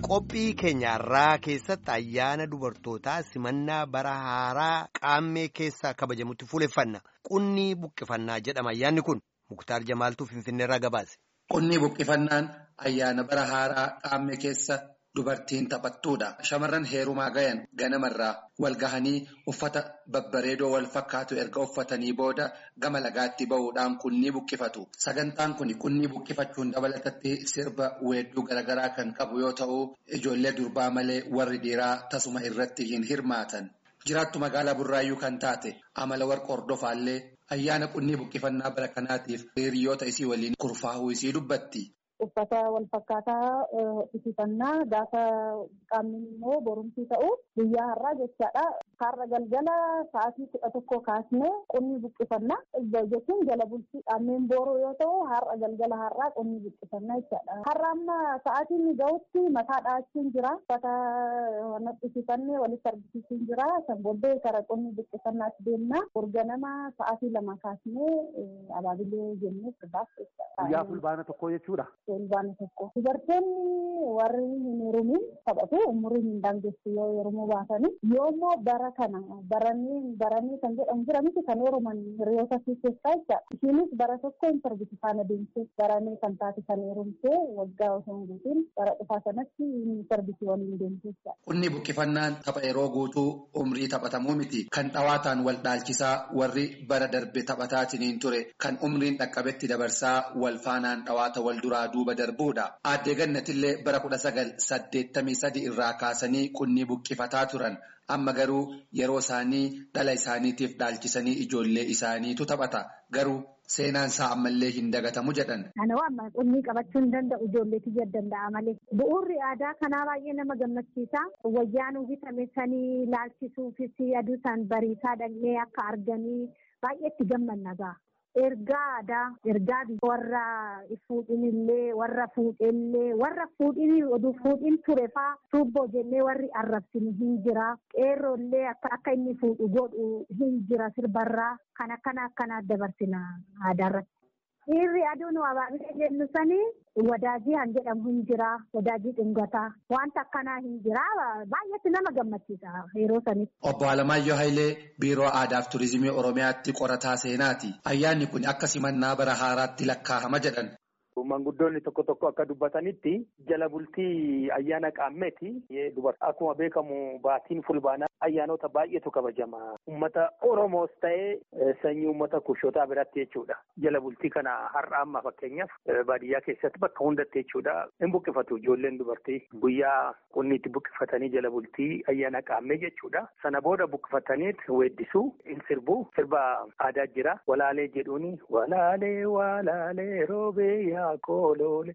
Qophii keenyarraa keessatti ayyaana dubartootaa simannaa bara haaraa qaammee keessaa kabajamutti fuuleffanna. Qunnii buqqifannaa jedhama ayyaanni kun Muktaar Jamaaltuu Finfinneerraa gabaase. Qunnii buqqifannaan ayyaana bara haaraa qaammee keessa dubartiin taphattuudha. Shamarran heerumaa gayan ganamarraa wal gahanii uffata babbareedoo wal fakkaatu erga uffatanii booda gama lagaatti bahuudhaan qunnii buqqifatu. Sagantaan kun qunnii buqqifachuun dabalatatti sirba weedduu garaagaraa kan qabu yoo ta'u, ijoollee durbaa malee warri dhiiraa tasuma irratti hin hirmaatan. Jiraattu magaalaa Burraayyuu kan taate amala warqa hordofaallee ayyaana qunnii buqqifannaa bara kanaatiif hiriyoota isii waliin kurfaa'uu isii dubbatti. Uffata wal fakkaataa uffifannaa gaafa qaamni immoo borumsii ta'u guyyaa har'aa jechaadha. Har'a galgala sa'aatii kudha tokko kaasnee qunnii buqqifannaa jechuun jala bultii qaamneen booroo yoo ta'u har'a galgala har'aa qunnii buqqifannaa jechaadha. Har'a amma sa'aatiin gahutti mataa dha'achuun jira. Uffata uffifannee walitti argisiisuun jira. Kan booddee gara qunnii buqqifannaatti deemna. Urganama sa'aatii lama kaasnee abaabilee jennee sirbaaf jechaadha. Guyyaa fulbaana tokkoo jechuudha. Fulbaana tokko. Dubartoonni warri hin heerumin taphatu umurii hin daangessu yoo heerumuu baatanii yoo immoo bara kana baranii baranii kan jedhamu jira miti kan heeruman hiriyoota fi keessaa jechaadha. Ishiinis bara tokko hin sarbiti faana deemtee baranii kan taate kan heerumtee waggaa osoo hin guutiin bara dhufaa sanatti hin sarbiti waliin deemtee jechaadha. Qunnii buqqifannaan tapha yeroo guutuu umrii taphatamuu miti. Kan dhawaataan wal dhaalchisaa warri bara darbe taphataatiin ture kan umriin dhaqqabetti dabarsaa wal faanaan dhawaata wal duraa duuba darbuudha. Aaddee Gannatillee bara kudha sagal saddeettamii sadi irraa kaasanii qunnii buqqifataa turan. Amma garuu yeroo isaanii dhala isaaniitiif dhaalchisanii ijoollee isaaniitu taphata. Garuu seenaan isaa ammallee hin dagatamu jedhan. Kanawaa amma qunnii qabachuu hin danda'u ijoolleetu jira danda'a malee. Bu'uurri aadaa kanaa baay'ee nama gammachiisa. Wayyaanuu bitame sanii laalchisuufis aduu isaan bariisaa dhaqnee akka arganii baay'ee itti gammanna ga'a. Ergaa aadaa ergaa warra fuudhin illee warra fuudhellee warra fuudhin oduu fuudhin ture faa tuubboo jennee warri arrabsinu hin jira qeerroollee akka akka inni fuudhu godhu hin jira sirbarraa kan akkana akkanaa dabarsina aadaarratti. Dhiirri aduun abaabilee jennu sanii wadaajii kan jedhamu hin jira wadaajii dhungataa wanta akkanaa hin jira baay'eetti nama gammachiisa yeroo sanitti. Obbo Alamaayyoo Hayilee Biiroo Aadaa fi Turizimii Oromiyaatti qorataa seenaati. Ayyaanni kun akka simannaa bara haaraatti lakkaa'ama jedhan. Manguddoonni tokko tokko akka dubbatanitti jala bultii ayyaana qaammeeti. Akkuma beekamu baatiin fulbaanaa ayyaanota baay'eetu kabajama. Uummata Oromoos ta'ee sanyii uummata kushootaa biratti jechuudha. Jala bultii kana har'a amma fakkeenyaaf baadiyyaa keessatti bakka hundatti jechuudha. Hin buqqifatu ijoolleen dubartii guyyaa qunniitti buqqifatanii jala bultii ayyaana qaammee jechuudha. Sana booda buqqifataniit weeddisuu hin sirbu. Sirba aadaa jira. Walaalee jedhuuni walaalee walaalee roobee yaa kooloole.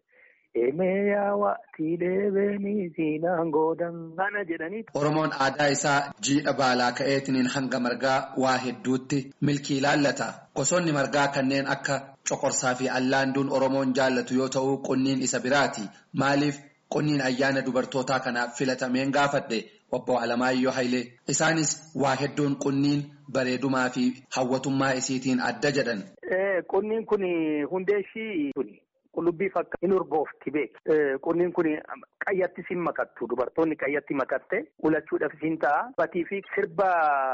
Emeeyaa waatiilee beenii siinaan goodan kana jedhanii. Oromoon aadaa isaa jiidha baalaa ka'eetiin hanga margaa waa hedduutti milkii ilaallata. Gosoonni margaa kanneen akka coqorsaa fi allaanduun Oromoon jaallatu yoo ta'u qunniin isa biraati. Maaliif qunniin ayyaana dubartootaa kanaaf filatameen gaafadhe obbo Alamaayyoo Hayilee. Isaanis waa hedduun qunniin bareedumaa fi hawwatummaa isiitiin adda jedhan. Qunniin kun hundee ishii Qullubbii fakkaatu hin urboofti beeku. Qunniin kun qayyatti siin makattu. Dubartoonni qayyatti makatte ulachuudhaaf siin ta'a. Batii fi sirba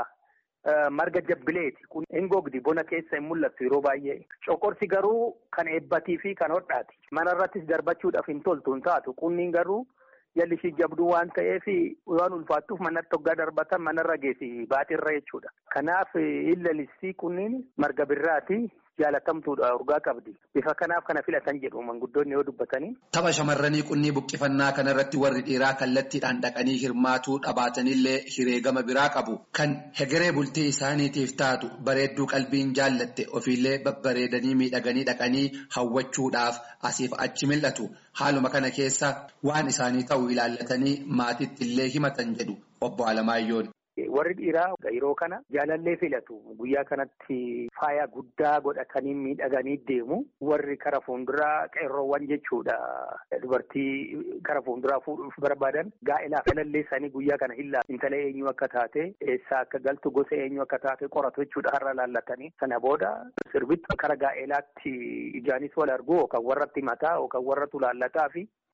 marga jabbileeti. Hin gogdi bona keessa hin mul'attu yeroo baay'ee. Coqorsi garuu kan eebbatii fi kan hodhaati. Mana irrattis darbachuudhaaf hin toltu hin taatu. Qunniin garuu jalli ishii jabduu waan ta'eef waan ulfaattuuf manatti hoggaa darbatan manarra geessi baaxirra jechuudha. Kanaaf illalisi qunniin marga birraati. jaalatamtuudha urgaa qabdi bifa kanaaf kana filatan jedhu manguddoonni yoo dubbatanii. Tapha shamarranii qunnii buqqifannaa kanarratti warri dhiiraa kallattiidhaan dhaqanii hirmaatuu dhabaatanillee hireegama biraa qabu. Kan hegeree bultii isaaniitiif taatu bareedduu qalbiin jaallatte ofiillee babbareedanii miidhaganii dhaqanii hawwachuudhaaf asiif achi mil'atu. Haaluma kana keessa waan isaanii ta'u ilaallatanii maatitti illee himatan jedhu obbo Alamaayyoon. Warri dhiiraa yeroo kana jaalallee filatu. Guyyaa kanatti faaya guddaa godhatanii miidhaganii deemu. Warri kara fuulduraa qeerroowwan jechuudha. Dubartii kara fuulduraa fuudhuuf barbaadan gaa'elaaf jaalallee isaanii guyyaa kana hin laatu. Intala eenyu akka taate, eessaa akka galtu, gosa eenyu akka taate qoratu jechuudha har'a laallatanii. Sana booda sirbitti kara gaa'elaatti ijaanis wal argu yookaan warratti mataa yookaan warratu laallataa fi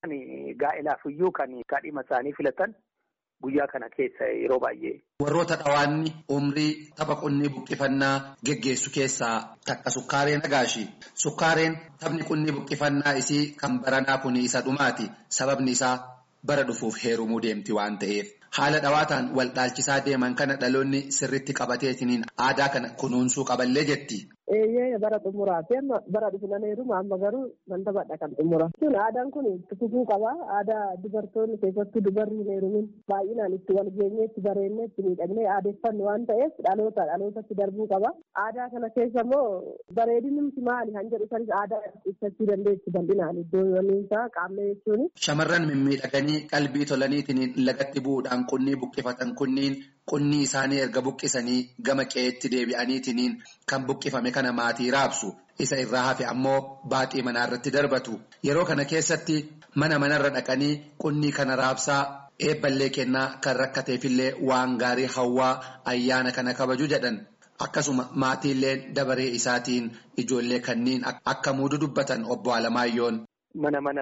gaa'elaaf iyyuu kan kaadhima isaanii filatan guyyaa kana keessa yeroo baay'ee. Warroota dhawaanni umrii tapha qunnii buqqifannaa geggeessu keessaa takka sukkaaree nagaashi. Sukkaareen taphni qunnii buqqifannaa isii kan baranaa kun isa dhumaati. Sababni isaa bara dhufuuf heerumuu deemti waan ta'eef. Haala dhawaataan wal dhaalchisaa deeman kana dhaloonni sirritti qabateetiniin aadaa kana kunuunsuu qaballee jetti. Eeyyee bara xumuraati amma bara dhufu nan heeruma amma garuu nan taphadha kan xumura. Kun aadaan kun fufuu qaba. Aadaa dubartoonni keessattuu dubarri hin heerumin baay'inaan itti wal geenyee itti bareennee itti miidhagnee aadeeffannu waan ta'eef dhaloota dhalootatti darbuu qaba. Aadaa kana keessa immoo bareedinumti maali kan jedhu sanis aadaa ibsachuu dandeessu bal'inaan iddoo isaa qaamee jechuun. Shamarran mimmiidhaganii qalbii tolaniitiin lagatti bu'uudhaan qunnii buqqifatan kunniin qunnii isaanii erga buqqisanii gama qe'eetti deebi'aniitiin kan buqqifame kana maatii raabsu isa irraa hafe ammoo baaxii manaa irratti darbatu yeroo kana keessatti mana manarra dhaqanii qunnii kana raabsaa eebballee kennaa kan rakkateefillee waan gaarii hawwaa ayyaana kana kabaju jedhan akkasuma maatiillee dabaree isaatiin ijoollee kanniin akka muudu dubbatan obbo Alamaayyoon. Mana mana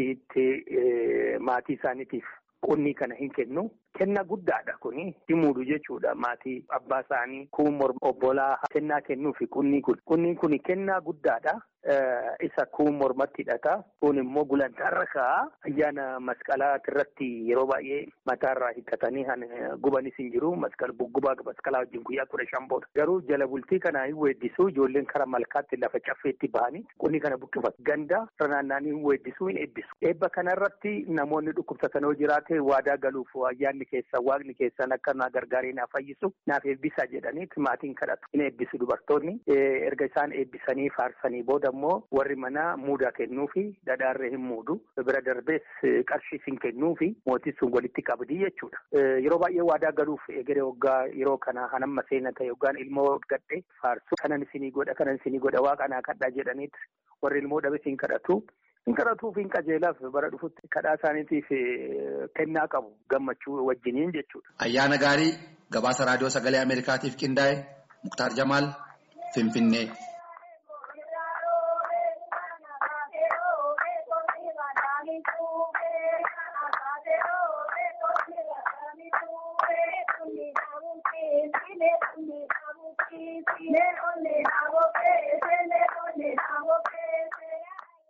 isaaniitti maatii isaaniitiif qunnii kana hin kennu. Kennaa guddaadha kuni himuudhu jechuudha maatii abbaa isaanii kuun obbolaa kennaa kennuufi qunnii kun qunniin kun kennaa guddaadha isa kuun mormatti hidhata kun immoo gulantaarra ka'a ayyaana masqalaa irratti yeroo baay'ee mataarraa hiikkatanii gubanis hin jiru masqal buggubaa masqalaa wajjin guyyaa kudha shan booda garuu jala bultii kana hin weeddisu ijoolleen kara malkaatti lafa caffeetti bahanii qunnii kana buqqifatu ganda ranaannaanii hin weeddisu hin eebbisu eebba kanarratti namoonni dhukkubsatan yoo jiraate waadaa galuuf ayyaanni keessa waaqni keessan akka na gargaaree naaf fayyisu naaf eebbisa jedhaniiti maatiin kadhatu hin eebbisu dubartoonni erga isaan eebbisanii faarsanii booda immoo warri manaa muudaa kennuu fi dhadhaarree hin muudu bira darbees qarshii hin kennuu fi mootiin sun walitti qabdii jechuudha. Yeroo baay'ee waadaa galuuf egeree waggaa yeroo kana hanamma seena ta'e yookaan ilmoo gadhee faarsu kanan isinii godha kanan isinii godha waaqa naa kadhaa jedhaniiti warri ilmoo dhabe siin kadhatu. Hin kadhatuu fi hin qajeelaaf bara dhufutti kadhaa isaaniitiif kennaa qabu gammachuu wajjiniin jechuudha. Ayyaana gaarii gabaasa raadiyoo sagalee Ameerikaatiif qindaa'e Muktaar Jamaal Finfinnee.